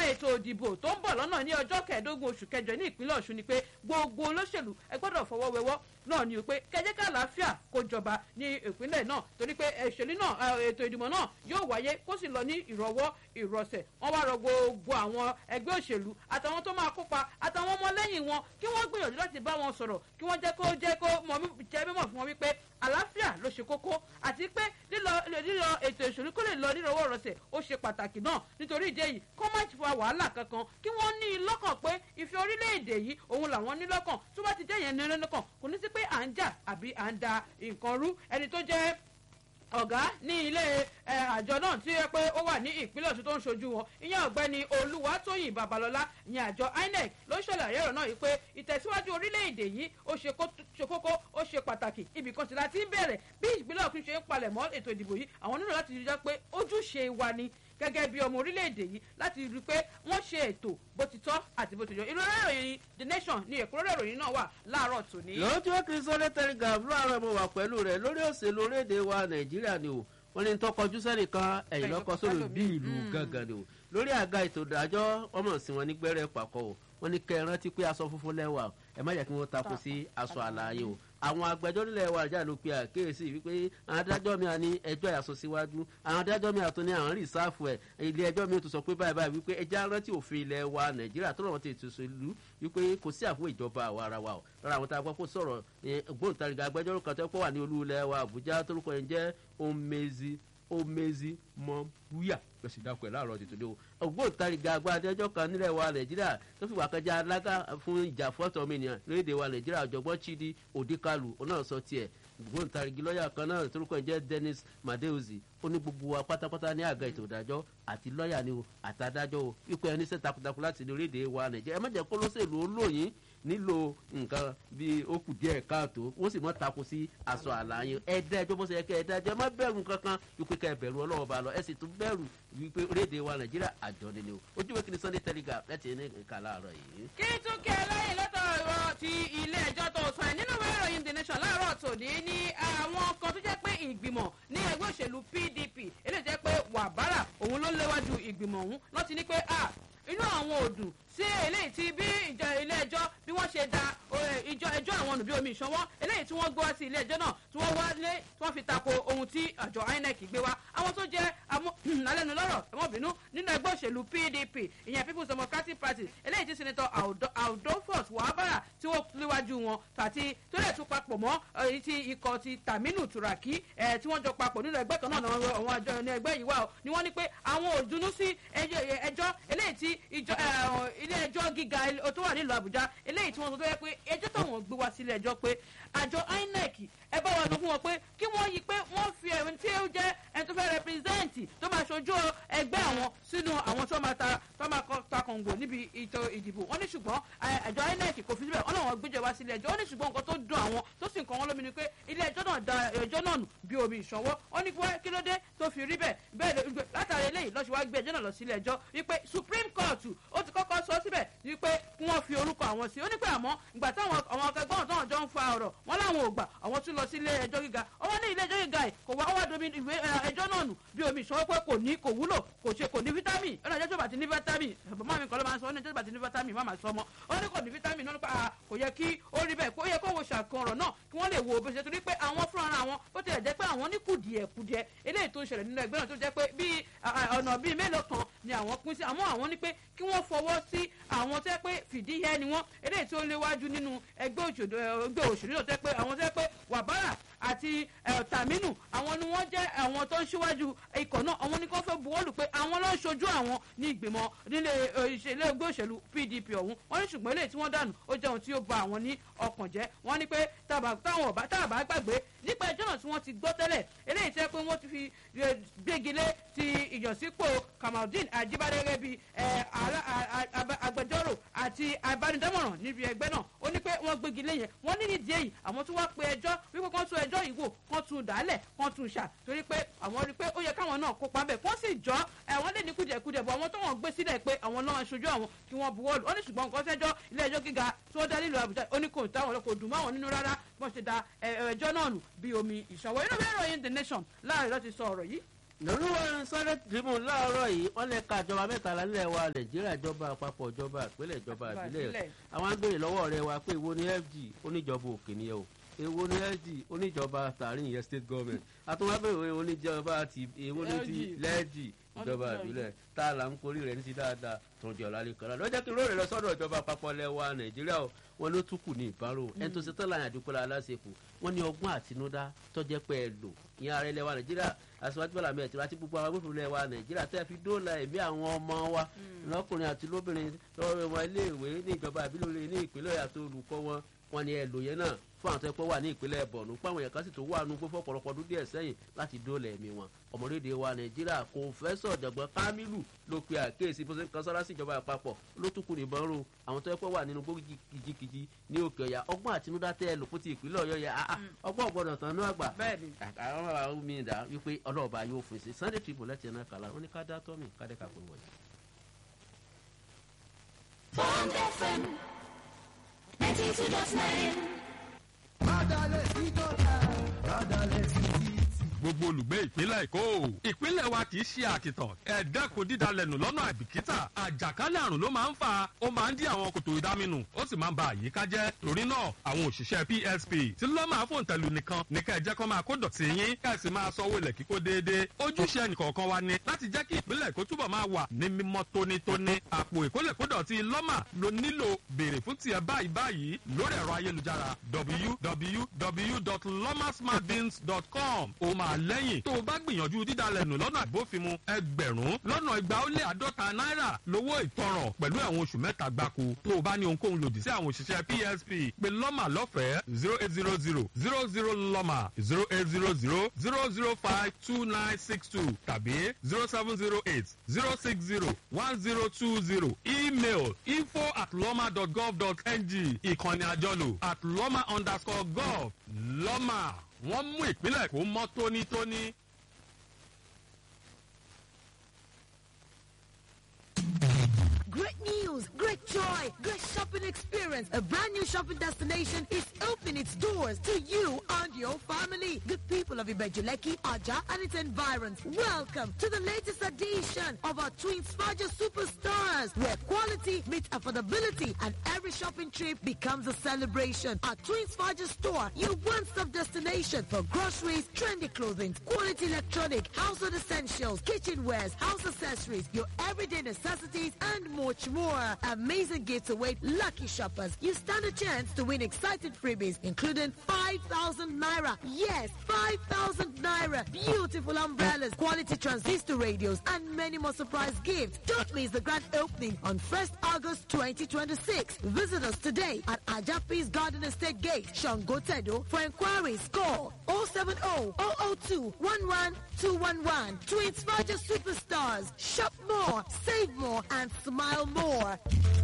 ètò ìdìbò tó ń bọ̀ lọ́nà ní ọjọ́ kẹẹ̀ẹ́dógún oṣù kẹjọ ní ìpínlẹ̀ ọ̀ṣun ni pé gbogbo olóṣèlú ẹ gbọ́dọ̀ fọwọ́ wẹwọ́ náà ni pé kẹjẹ́ ká àlàáfíà kó jọba ní ìpínlẹ̀ náà torí pé ìṣèlú náà ètò ìdìbò náà yóò wáyé kó sì lọ ní ìrọ̀wọ́ ìrọ̀sẹ̀ wọ́n wá rọ gbogbo àwọn ẹgbẹ́ òṣèlú àtàwọn tó máa kópa àtàwọn ọmọlẹ́yìn wọn kí wọ́n gbìyànjú láti bá wọn sọ̀rọ̀ kí wọ́n jẹ́ kó jẹ́ kó jẹ́ mímọ̀ fún wọn wípé àlàáfíà ló ṣe kókó àti pé lílọ lílọ ètò ìṣèlú kó lè lọ nírọ̀wọ́ ìrọ̀sẹ̀ ó ṣe pàtàkì náà nítorí ìdí èyí kó má fa wàhálà kankan kí wọ́n ní i lọ́kàn pé ìfẹ́ orílẹ̀-èdè yìí òun làwọn ní lọ́kàn tó bá ti jẹ́ yẹn ní lọ́kàn kò ní sí pé à ń jà àbí à ń da nǹkan rú ẹni tó jẹ́ ọ̀gá ní ilé àjọ náà tí ó pé ó wà ní ìpínlẹ̀ ọ̀ṣun tó ń ṣojú wọn ìyẹn ọ̀gbẹ́ni olúwatóyìn babalọ́lá ìyẹn àjọ inec ló ṣàlàyé ọ̀rọ̀ náà yìí pé ìtẹ̀síwájú orílẹ̀-èdè yìí ó ṣe kókó ó ṣe pàtàkì ibì kan sì láti bẹ̀rẹ̀ bí ìpínlẹ̀ ọ̀ṣun ṣe ń palẹ̀ mọ́ ètò ìdìbò yìí àwọn nílò láti rí i pé ojúṣe wa ni gẹ́gẹ́ bí ọmọ orílẹ̀-èdè yìí láti rí i pé wọ́n ṣe ètò bó ti tọ́ àti bó ti yọ ìrora ìròyìn the nation ni ẹ̀kúnrẹ́rẹ́ ìròyìn náà wà láàárọ̀ tòní. lọ́jọ́ kìrìsìtẹ́nì telegraph láàárọ̀ mo wà pẹ̀lú rẹ̀ lórí òṣèlú orílẹ̀-èdè wa nàìjíríà ni o wọ́n ní tó kọjú sẹ́nìkan ẹ̀yìn lọ́kọ́ sórí bí ìlú gángan ni o lórí àga ètò ìdájọ́ ọmọ sí wọn ní gbẹ́rẹ́ pàkọ́ o wọ́n ní kẹ́ ẹ rántí pé aṣọ funfun lẹ́wà ẹ má jẹ́ kí wọ́n takò sí aṣọ àlàyé o àwọn agbẹjọ́rò ilẹ̀ wa jà ló pe àkíyèsí wípé àwọn adájọ́ mi ní ẹjọ́ ìyàsọ síwájú àwọn adájọ́ mi àtún ní àwọn rìsáàfù ẹ̀ ilé ẹjọ́ mi tún sọ pé báyìí báyìí wípé ẹjẹ́ rántí òfin ilẹ̀ wa nàìjíríà tó rọrùn ti ètùsọ ìlú wípé kò sí àfún ìjọba àwa ara wa o lọ́ra àwọn tá a gbọ́ kó sọ̀rọ̀ ògbóǹtarìgì agbẹjọ́rò kan tó pọ̀ wà ní olú ilẹ̀ wa àbújá torúkọ yẹn jẹ́ omezi omezi mọ̀búyà lọ́sì dákọ̀ ẹ̀ láàárọ̀ tètè lé o ògbóǹtarìgì agbádájọ́ kan nílẹ̀ wa nàìjíríà tó fi wà kẹjá alága fún ìjà fọ́tọ̀ ọmọnìyàn lórílẹ̀ wa nàìjíríà ọ̀jọ̀gbọ́n chidi odikalu onáà sọ tiẹ̀ ògbóǹtarìgì lọ́ọ̀yà kan náà torúkọ ẹ̀ jẹ́ dennis madeuzi ó ní gbogbo wa pátápátá ní àga ètò ìdájọ́ àti lọ́ọ̀yà ni o àtàdájọ́ o ipò ẹni sẹ́ takuntakun láti ní orílẹ̀ wa nàìjíríà ẹ má jẹ́ kó lọ́sẹ̀lú olóyin nílò nǹkan bíi ó kù díẹ̀ káàtó wọ́n sì mọ́ tako sí aṣọ àlàyé ẹ̀dá ẹjọ́ bó ṣe yẹ kẹ́ ẹ̀dá ẹjọ́ má bẹ̀rù kankan wípé ká ẹ bẹ̀rù ọlọ́wọ́ bá lọ ẹ sì tún bẹ̀rù wípé orílẹ̀-èdè wa nàìjíríà àjọ ni ni o ojú ìwé kìíní sunday telegraph láti ní ìka láàárọ̀ yìí. kí tún kí ẹlẹ́yìn lọ́tọ̀ ọ̀rọ̀ ti ilé ẹjọ́ tó sọ ẹ̀ nínú ìwé ìròyìn the nation láàárọ̀ tòní ní àwọn kan tó jẹ́ pé ìgbìmọ̀ ní ẹgbẹ́ òṣèlú pdp eléyìí jẹ́ pé wàbárà òun ló léwájú ìgbìmọ̀ ọ̀hún lọ́ti ní pé inú àwọn òdùn sí eléyìí tí bí ìjọ ilé ẹjọ́ bí wọ́n ṣe da ìjọ ẹjọ́ àwọn ọ̀nà bí omi ìṣọwọ́ eléyìí tí wọ́n gbé wá sí ilé ẹjọ́ náà tí wọ́n wá lé tí wọ́n fi tako ohun tí àjọ inec gbé wá àwọn tó jẹ́ alẹ́nulọ́rọ̀ ẹ̀mọ́bìnú nínú ẹgbẹ́ òṣèlú pdp ìyẹn people's democratic party eléyìí tí senator aldofos wàhábàrà tí wọ́n léwájú wọn àti tó lè tún papọ̀ mọ́ èyí tí ikọ̀ ti taminu turaki tí wọ́n jọ papọ̀ nínú ẹgbẹ́ kan náà àwọn àjọ ní ẹgbẹ́ yìí wà ní wọ́n ní pé àwọn ò dunú sí ẹjọ́ eléyìí tí ilé ẹjọ́ gíga tó wà nílùú àbújá eléyìí tí wọ́n sọ tó yẹ pé ẹjọ́ táwọn gbé wá sílé ẹjọ́ pé àjọ inec ẹ bá wa sọ fún wọn pé kí wọ́n yí pé wọ́n fi ẹ̀rín tí ó jẹ́ ẹni tó fẹ́ rẹpírẹ́sẹ̀ǹtì tó máa ṣojú ẹgbẹ́ àwọn sínú àwọn tó máa ta tó máa ta kọ̀ǹgò níbi ètò ìdìbò wọ́n ní ṣùgbọ́n àjọ inec kò fi síbẹ̀ wọ́n làwọn gbéjọ wá sílé ẹjọ́ wọ́n ní ṣùgbọ́n nǹkan tó dùn àwọn tó sì ń kàn wọ́n lómi ni pé ilé ẹjọ́ náà da ẹjọ́ náà nù bí omi ìṣọwọ́ wọ́n ní kí ló dé tó fi rí bẹ́ẹ̀ bẹ́ẹ̀ látàrí eléyìí lọ́sọ̀ wá gbé ẹjọ́ náà lọ sílé ẹjọ́ wípé supreme court ó ti kọ́kọ́ sọ síbẹ̀ wípé kí wọ́n fi orúkọ àwọn sí ó ní pé àmọ́ ìgbà táwọn àwọn akẹgbọ́n táwọn jọ ń fa ọ̀rọ̀ wọn láwọn ò gbà àwọn tún lọ sí ilé ẹjọ́ gíga ọwọ́ ní ilé ẹjọ́ gíga yìí kò wá ọwọ́ domi ìwé ẹjọ́ náà nù bí omi ìṣòwò pé kò ní kò wúlò kò ṣe kò ní fítámì ọ̀nà ìjọ́ tó bá ti ní fítámì bàbá mi kọ́ ló máa ń sọ ọ́nà ìjọ́ tó bá ti ní fítámì má máa sọ ọmọ ó ní kò ní fítámì náà nípa kò yẹ kí ó rí bẹ́ẹ̀ kó yẹ kó wo ṣàkan ọ̀rọ̀ náà kí wọ́n lè wo bó ṣe torí pé àwọn fúnra wọn bó tilẹ̀ jẹ́ pé àwọn ní kùdìẹ̀ kùdìẹ̀ eléyìí tó ń ṣẹlẹ̀ nínú ẹgbẹ́ náà tó jẹ́ pé bíi ọ̀nà bíi mélòó kan ni àwọn pín sí àmọ́ àwọn ní pé kí wọ́n fọwọ́ sí àwọn tẹ́ pé fìdíhẹ́ ni wọ́n eléyìí tó léwájú nínú ẹgbẹ́ òṣèlú náà tẹ́ pé àwọn tẹ́ pé wàbárà àti tàmínú àwọn ni wọ́n jẹ́ àwọn tó ń ṣíwájú ikọ̀ náà àwọn ní kó fẹ́ buwọ́lù pé àwọn ló ń ṣojú àwọn ní ìgbìmọ̀ nílé ìṣẹ̀lẹ̀ ẹgbẹ́ òṣèlú pdp ọ̀hún wọ́n ní ṣùgbọ́n eléyìí tí wọ́n dànù ó jẹ́ ohun tí ó ba àwọn ní ọkàn jẹ́ wọ́n ní pé táwọn ọ̀bá táàbá gbàgbé nípa ẹjọ́ náà tí wọ́n ti gbọ́ tẹ́lẹ̀ eléyìí tẹ́ pé wọ́n ti fi gbégilé ti ìyànsípò kamaldeen ajibade gẹ́gẹ́ bí agbẹjọ́rò àti abánidámọ̀ràn níbi ẹgbẹ́ náà ó ní pé wọ́n gbégilé yẹn wọ́n ní nídìí èyí àwọn tó wá pe ẹjọ́ wípé kán tún ẹjọ́ yìí wò kán tún dálẹ̀ kán tún ṣà torí pé àwọn rí i pé ó yẹ káwọn náà kópa bẹ̀ kán sì jọ́ àwọn lè ní kùdìẹ̀kudìẹ̀ bọ̀ àwọn tó wọ́n gbé sílẹ̀ pé àwọn náà ṣojú àwọn kí wọ́n buwọ́lù ó ní ṣùgbọ́n nǹkan sẹ́jọ́ ilé ẹjọ́ gíga tí wọ́n dá nílùú àbújá ó ní kò táwọn kò dùn máwọn nínú rárá bọ́n ṣe da ẹjọ́ náà nù bí omi ìṣọwọ́ inú bí ìròyìn the nation láàrin lọ́ti sọ ọ̀rọ̀ yìí lórí wọn sáré tribune láàárọ̀ yìí wọ́n lè ka ìjọba mẹ́tàlá nílẹ̀ wa nàìjíríà ìjọba àpapọ̀ ìjọba ìpínlẹ̀ ìjọba ìbílẹ̀ àwọn agbèrè lọ́wọ́ rẹ wa pé èwo ni fg oníjọba òkè nìyẹn o èwo ni fg oníjọba tààrin yẹn state government àtúwábẹ̀wé oníjọba ti èwo ni ti lẹ́ẹ̀jì ìjọba ìbílẹ̀ tá a là ń korí rẹ̀ ní ti dáadáa tó ń jẹ́ ọ̀la lẹ́kọ̀ọ́ la lọ́jọ́ kí lóore lọ sọ́dọ̀ ìjọba àpapọ̀ lẹ́wà nàìjíríà o wọn ló tún kù ní ìbárò ẹni tó ṣe tán láyìn àdúgbò aláṣepọ̀ wọn ní ọgbọ́n àtinúdá tó jẹ́ pé ẹ lò ìyẹn ààrẹ lẹ́wà nàìjíríà aṣíwájú bọ́lá mi ẹ̀tìrá tí gbogbo àwọn agbófinró lẹ́wà nàìjíríà tẹ́ fi dóòlà ẹ̀mí àwọn ọmọ wa lọ́kùnrin àti lóbìnrin lọ́wọ́ wọn iléèwé ní ìjọba àbílẹ̀ ní ìpínlẹ̀ àti olùkọ́ wọn wọn ni ẹ lò yẹn náà fún àwọn tó yẹ kó wà ní ìpínlẹ̀ bọ̀nù páwọn èèyàn kan sì tó wà nù gbófó ọ̀pọ̀lọpọ̀ ọdún díẹ̀ sẹ́yìn láti dóòlà ẹ̀mí wọn ọmọlédè wa nàìjíríà kò fẹ́ sọ̀dọ̀gbọ́n kámílù ló pe àkíyèsí bó ṣe ń kan sọ́ra sí ìjọba àpapọ̀ ló tún kù nìbọn ro àwọn tó yẹ kó wà nínú gbó kìjikìji ní òkè ọ̀yà ọgbọ́n àtinúdá tẹ́ ẹ lò fún ti ìpínlẹ̀ ọ̀yọ́ yẹ ọgbọ́n ọ̀gbọ́dọ̀ tán ní àgbà àwọn àwọn mi dà wípé ọlọ́ọ̀bá yóò fún sí sunday tribune lẹ́tì náà kàlà ó ní ká dá tọ́mì ká dẹ́ka pé wọ̀nyí. Bond FM 92.9. gbogbo olùgbé ìpínlẹ̀ èkó ìpínlẹ̀ wa kì í ṣe àkìtàn ẹ̀ẹ́dẹ́kun dídalẹ̀nù lọ́nà àìbìkítà àjàkálẹ̀ àrùn ló máa ń fa ó máa ń dí àwọn kòtò ìdáminù ó sì máa ń ba àyíká jẹ́ torí náà àwọn òṣìṣẹ́ psp tí ló máa fòun tẹ̀lú nìkan ní ká ẹ jẹ́ kó máa kó dọ̀tí yín ká ẹ sì máa sanwó ilẹ̀ kíkó déédéé ojúṣe ẹnìkọ̀ọ̀kan wa ni láti jẹ́ kí ìpínlẹ̀ èkó túbọ̀ máa wà ní mímọ́ tónítóní àpò ìkólẹ̀kódọ̀tí lọ́mà ló nílò béèrè fún tiẹ̀ báyìí báyìí lórí ẹ̀rọ ayélujára www.lomasmartbins.com ó máa lẹ́yìn tó o bá gbìyànjú dídalẹ̀ nù lọ́nà àbófinmu ẹgbẹ̀rún lọ́nà igba ó lé àádọ́ta náírà lówó ìtanràn pẹ̀lú ẹ̀wọ̀n oṣù mẹ́ta gbáko tó o bá ní ohunkóhun lòdì sí àwọn òṣìṣẹ́ psp pé lọ́mà lọ́fẹ̀ẹ́ zero eight zero zero zero zero lọ́mà zero eight zero zero zero zero five two nine six two tàbí zero seven zero eight zero six zero one zero two zero email info at lọ́mà dot gov dot ng ìkànnì àjọlò at lọ́mà underscore gov lọ́mà wọ́n mú ìpínlẹ̀ kó mọ́ tónítóní. Great news, great joy, great shopping experience. A brand new shopping destination is opening its doors to you and your family. The people of Ibejuleki, Aja, and its environs. Welcome to the latest edition of our Twin Sparger Superstars, where quality meets affordability and every shopping trip becomes a celebration. Our Twin Sparger store, your one-stop destination for groceries, trendy clothing, quality electronic, household essentials, kitchenwares, house accessories, your everyday necessities, and much more. Amazing gifts await lucky shoppers. You stand a chance to win exciting freebies, including 5,000 naira. Yes, 5,000 naira. Beautiful umbrellas, quality transistor radios, and many more surprise gifts. Don't miss the grand opening on 1st August 2026. Visit us today at Ajapis Garden Estate Gate, Shangotedo. For inquiries, call 070 002 11211. To inspire superstars, shop more, save more, and smile more.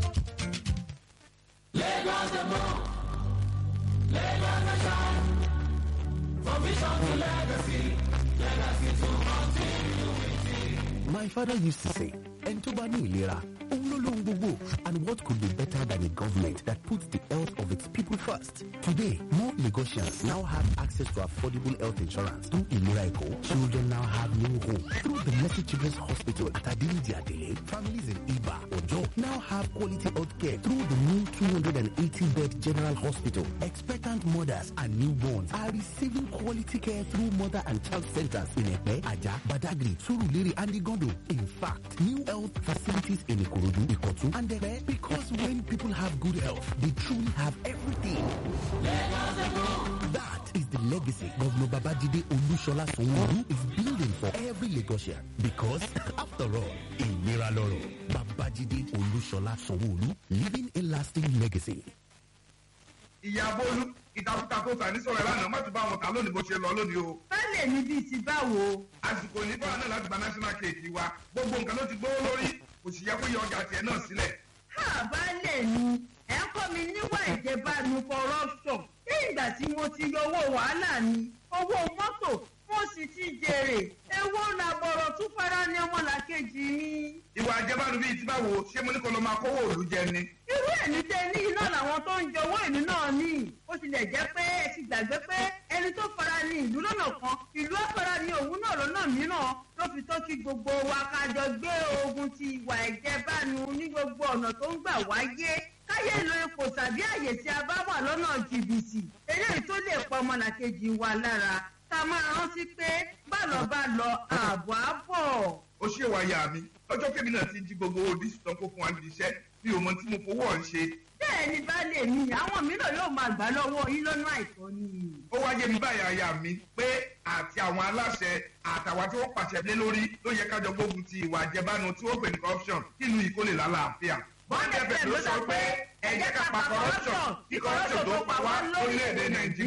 My father used to say, Entoba ní ìlera, òun ló lóhun gbogbo. And what could be better than a government that puts the health of its people first? Today, more Lagosians now have access to affordable health insurance. Through Ilera Eco, children now have new home. Through the Mercy Children's Hospital at Adiliji Adele, families in Iba, Ojo now have quality health care through the new 280-bed general hospital. Expectant mothers and newborns are receiving quality care through mother and child centers in Epe, Aja, Badagri, Surulere, and Igondo. In fact, new health facilities in Ikorodu, Ikotu, and Epe because when people have good health, they truly have everything. That is the legacy Governor Babajide Olushola Sonworu is building for every Lagosian. Because, after all, in Miraloro, Babajide Olushola Sonworu leaving a lasting legacy. ìyá bólú ìtakùtà tó sà ní sọ̀rọ̀ lánàá má ti bá wọn kà lónìí bó ṣe lọ lónìí o. Bẹ́ẹ̀ mi bíi ti báwo. àsìkò ní báwa náà láti gba national cake wa gbogbo nǹkan ló ti gbówó lórí kò sì yẹ kó yọ ọjà tiẹ̀ náà sílẹ̀. Ha baálé mi, ẹ̀ ń kọ́ mi níwà ìjẹbánu corruption. Ní ìgbà tí mo ti yọ owó wàhálà mi, owó mọ́tò, mo sì ti jèrè. Èwo làbọ̀rọ̀ tún fara ní ọmọlàkejì mi. ìwà àjẹbánu bíi ti báwo ṣé mo ní kó lọ máa kówó òòlù jẹ ni. Irú ẹ̀ ìlú tẹ ní iná làwọn tó ń jẹ owó ìlú náà ní ó tilẹ̀ jẹ́ pé ẹ ti gbàgbé pé ẹni tó fara ní ìlú lọ́nà kan ìlú á fara ní òun náà lọ́nà mìíràn ló fi tó kí gbogbo wa ká jọ gbé ogun ti ìwà ìjẹbánu ní gbogbo ọ̀nà tó ń gbà wáyé káyé lo ipò tàbí àyè tí a bá wà lọ́nà jìbìtì eléyìí tó lè pa ọmọlàkejì wa lára ká máa rántí pé bálọ̀ bá lọ ààbò á bọ̀. ó ṣe wáyà mi lọ́jọ́ kébì náà ti jí gbogbo owó dísù tán kó fún wa níbi iṣẹ́ mi ò mọ tí mo fowó ọ̀hún ṣe. bẹ́ẹ̀ ni baálé mi àwọn mìíràn yóò máa gbà lọ́wọ́ yín lọ́nà àìtọ́ ni. ó wá yé mi báyà aya mi pé àti àwọn aláṣẹ àtàwọn tí wọ́n pàṣẹ lé lórí ló yẹ kájọ gbógun ti ìwà àjẹbánu tí wọ́n pè ní corruption kí ìlú yìí kó lè lálàáfíà. bọ́ńdẹ̀ bẹ̀rẹ̀ ló sọ pé ẹ jẹ́ ká pa corruption kí corruption tó pa wá lórílẹ̀‐èdè nàìjíríà.